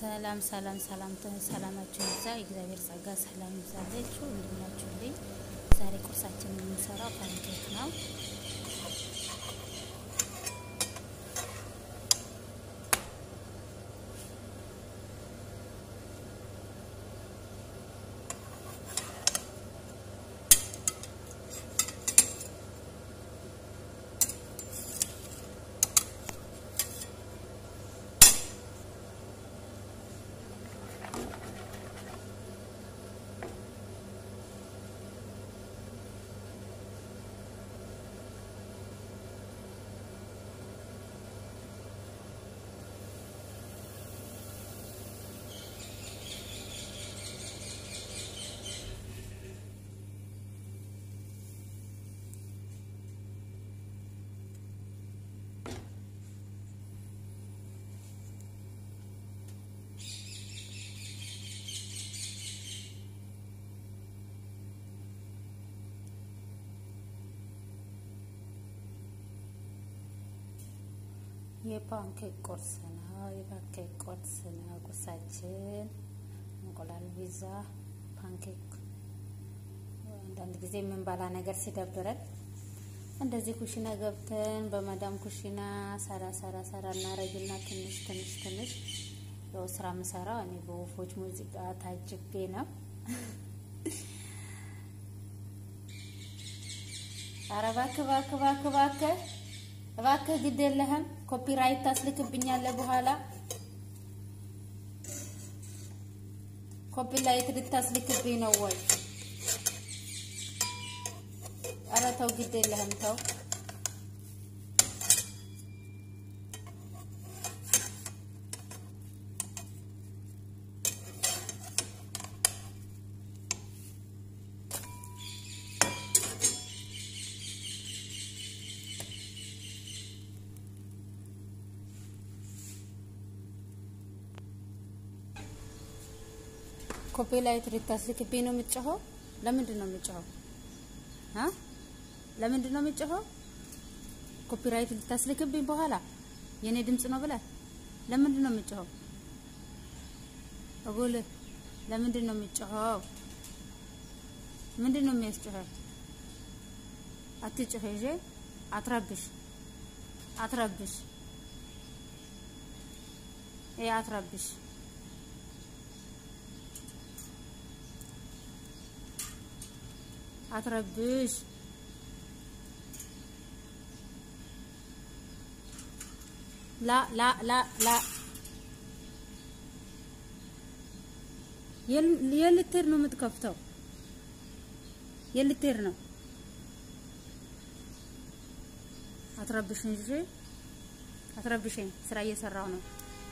ሰላም ሰላም ሰላም ሰላማችሁ ይብዛ። የእግዚአብሔር ጸጋ ሰላም ይብዛላችሁ። እንደምናችሁልኝ። ዛሬ ቁርሳችን የምንሰራው ፓንኬክ ነው። የፓንኬክ ቁርስ ነው። የፓንኬክ ቁርስ ነው ቁርሳችን። እንቁላል ቪዛ፣ ፓንኬክ። አንዳንድ ጊዜ የምንበላ ነገር ሲደብረን እንደዚህ ኩሽና ገብተን በመዳም ኩሽና ሰራ ሰራ ሰራ እናረግና ትንሽ ትንሽ ትንሽ ያው ስራ የምሰራው እኔ በወፎች ሙዚቃ ታጅቤ ነው። ኧረ እባክህ እባክህ እባክህ እባክህ እባክህ ግድ የለህም ኮፒራይት ታስልክብኛለህ በኋላ ኮፒራይት ልታስልክብኝ ነው ወይ? ኧረ ተው ግድ የለህም ተው። ኮፒራይት ልታስልክብኝ ነው የምትጮኸው? ለምንድን ነው የምትጮኸው? አ ለምንድን ነው የምትጮኸው? ኮፒራይት ልታስልክብኝ በኋላ የኔ ድምጽ ነው ብለህ ለምንድን ነው የምትጮኸው? እጉል ለምንድን ነው የምትጮኸው? ምንድን ነው የሚያስጮኸው? አትጮህ እሺ፣ አትረብሽ፣ አትረብሽ፣ ይሄ አትረብሽ አትረብሽ። ላ ላ ላ ላ የልትር ነው የምትከፍተው? የልትር ነው። አትረብሽኝ፣ እሺ አትረብሽኝ። ስራ እየሰራው ነው።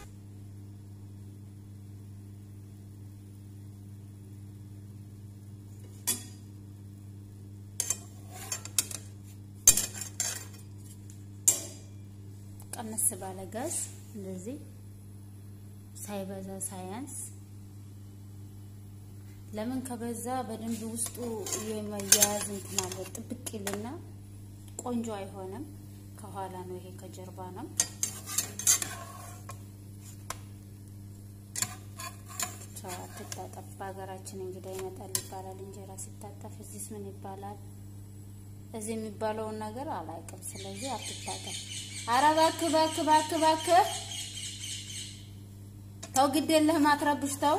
ቀነስ ባለ ጋዝ እንደዚህ ሳይበዛ ሳያንስ። ለምን ከበዛ በደንብ ውስጡ የመያያዝ እንትን አለ፣ ጥብቅ ይልና ቆንጆ አይሆንም። ከኋላ ነው ይሄ ከጀርባ ነው። አትታጠፍ። በሀገራችን እንግዳ ይመጣል ይባላል። እንጀራ ሲታጠፍ እዚህስ ምን ይባላል? እዚህ የሚባለውን ነገር አላውቅም። ስለዚህ አትታጠፍ። ኧረ እባክህ እባክህ እባክህ እባክህ ተው፣ ግድ የለህም አትረብሽ፣ ተው።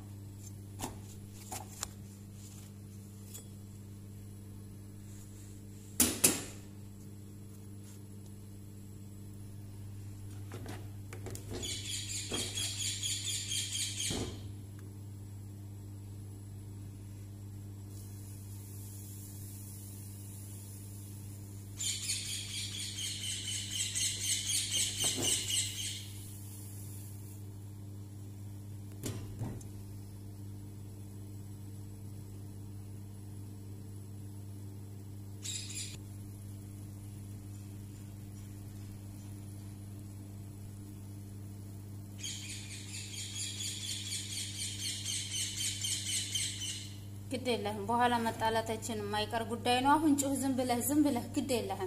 ግድ የለህም። በኋላ መጣላታችን የማይቀር ጉዳይ ነው። አሁን ጩህ፣ ዝም ብለህ ዝም ብለህ ግድ የለህም።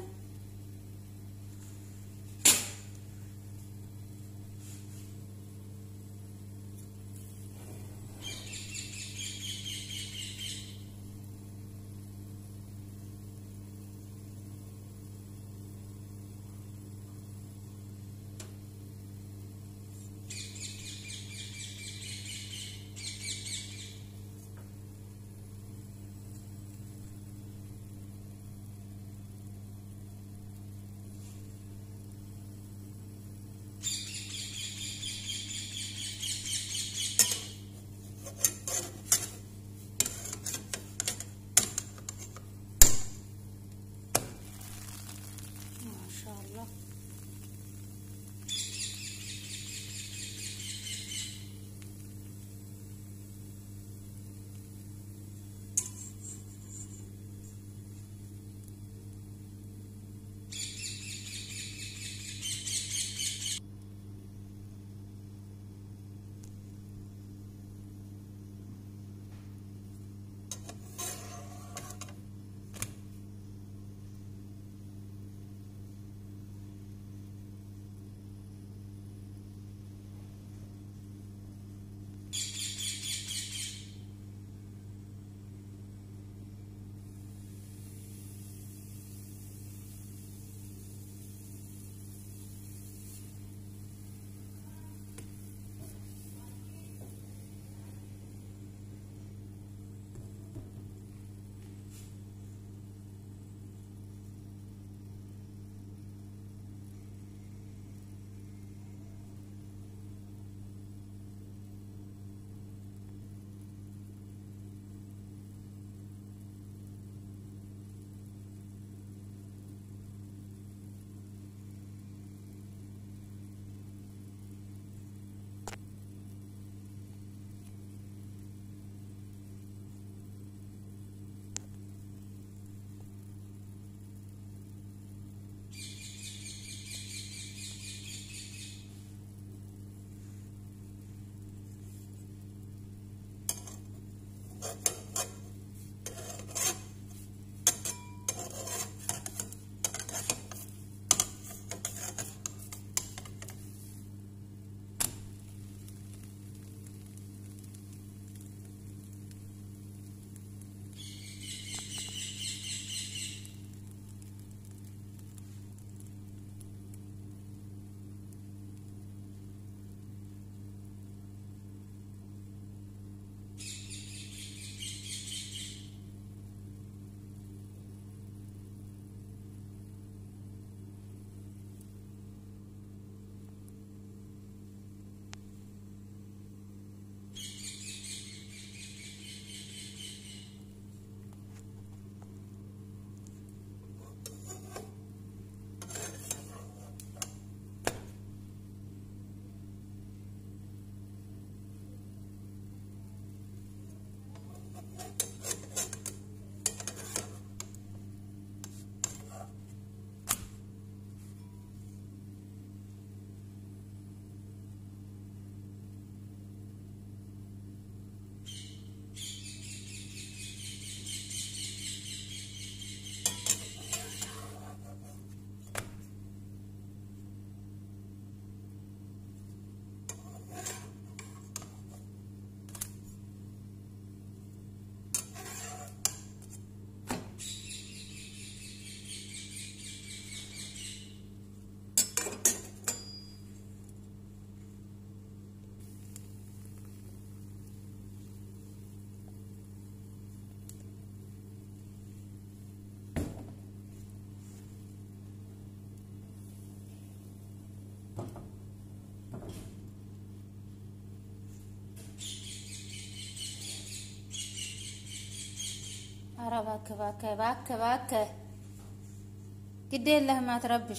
ኧረ እባክህ እባክህ እባክህ እባክህ ግድ የለህም አትረብሽ።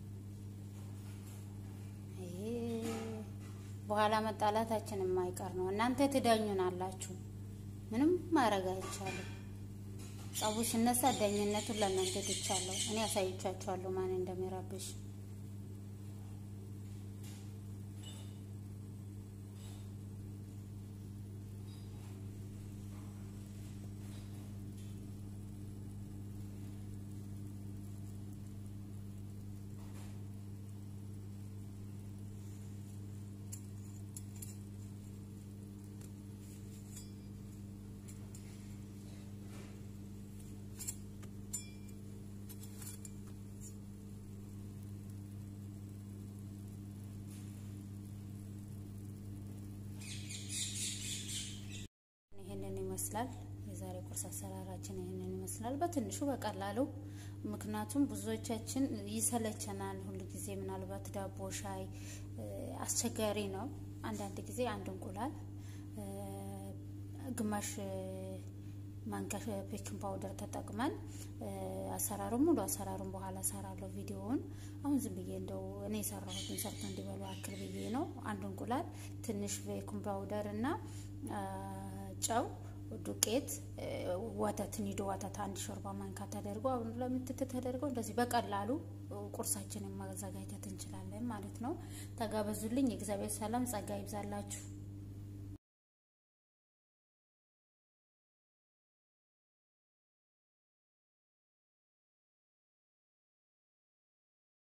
ይሄ በኋላ መጣላታችን የማይቀር ነው። እናንተ ትዳኙን አላችሁ፣ ምንም ማድረግ አይቻልም። ጸቡ ሲነሳ ዳኝነቱን ለእናንተ ትቻለሁ። እኔ ያሳይቻችኋለሁ ማን እንደሚረብሽ። ይህንን ይመስላል የዛሬ ቁርስ አሰራራችን ይህንን ይመስላል። በትንሹ በቀላሉ ምክንያቱም ብዙዎቻችን ይሰለቸናል። ሁሉ ጊዜ ምናልባት ዳቦ፣ ሻይ አስቸጋሪ ነው። አንዳንድ ጊዜ አንድ እንቁላል ግማሽ ማንኪያ ቤኪንግ ፓውደር ተጠቅመን አሰራሩን ሙሉ አሰራሩን በኋላ ሰራለሁ ቪዲዮውን። አሁን ዝም ብዬ እንደው እኔ የሰራሁትን ሰርቶ እንዲበሉ አክል ብዬ ነው። አንድ እንቁላል፣ ትንሽ ቤኪንግ ፓውደር እና ጨው፣ ዱቄት፣ ወተት፣ ኒዶ ወተት አንድ ሾርባ ማንካ ተደርጎ አሁን ለምትት ተደርገው እንደዚህ በቀላሉ ቁርሳችንን ማዘጋጀት እንችላለን ማለት ነው። ተጋበዙልኝ። የእግዚአብሔር ሰላም ጸጋ ይብዛላችሁ።